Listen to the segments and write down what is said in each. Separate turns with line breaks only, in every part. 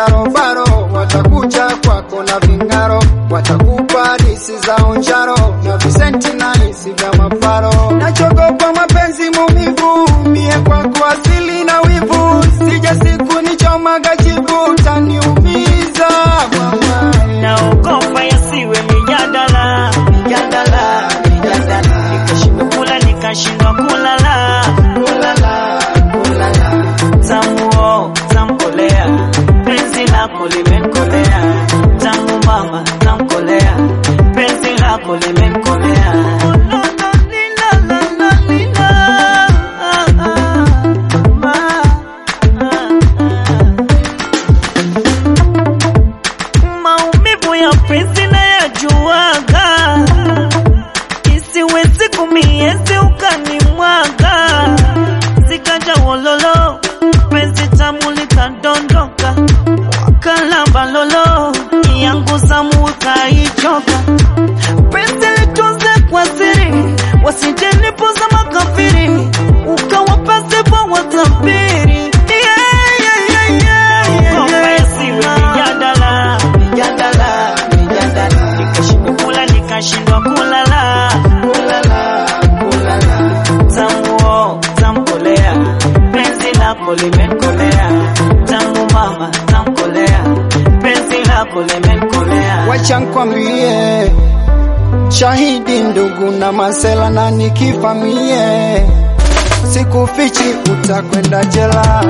sharobaro, watakuja kwako na vingaro, watakupa disi za onjaro na visenti na hisi vya maparo. Nachogopa mapenzi mumivu, mie kwako asili na wivu, sija siku nichomaga jibu, taniumiza mama.
naogopa yasiwe mijadala
Mijadala, mijadala,
nikashindwa kula nikashindwa kulala
kulala, kulala.
tamuo tamkolea penzi lako limenkolea tamu mama tamkolea penzi lako limenkolea maumivu ya penzi nayajuaga isiwezi kumiezi ukanimwaga zikaja wololo penzi tamu likadondoka wakalamba lolo yangu zamu ukaichoka penzi litunze kwa siri wasijenipoza makafiri ukawapasipo watabiri Yeah, yeah, yeah, yeah, yeah, yeah. Mijadala,
Mijadala, mijadala,
nikashindwa kula nikashindwa kulala
kulala, kulala.
tamuo tamkolea penzi lako limenkolea tamu mama tamkolea penzi lako limenkolea
Wacha nkwambie, shahidi ndugu na masela, na nikifamie, sikufichi utakwenda jela.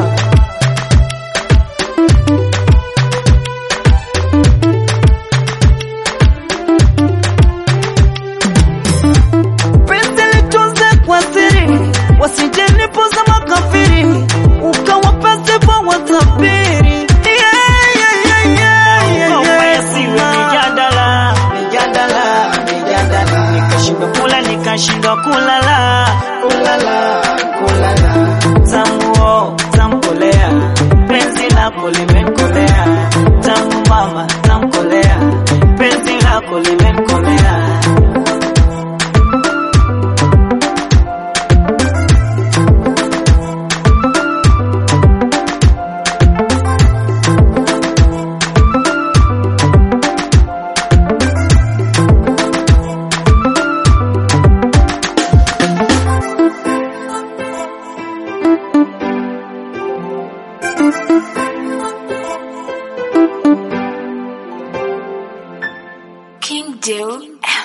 penzi litunze kwa siri wasijenipoza makafiri ukawapasipo watabiri Yeah, yeah, yeah, yeah, yeah, yeah. Mijadala,
Mijadala, mijadala,
nikashindwa kula nikashindwa kulala
kulala, kulala.
tamuo tamkolea penzi lako limenkolea tamu mama tamkolea penzi lako limenkolea
King Deal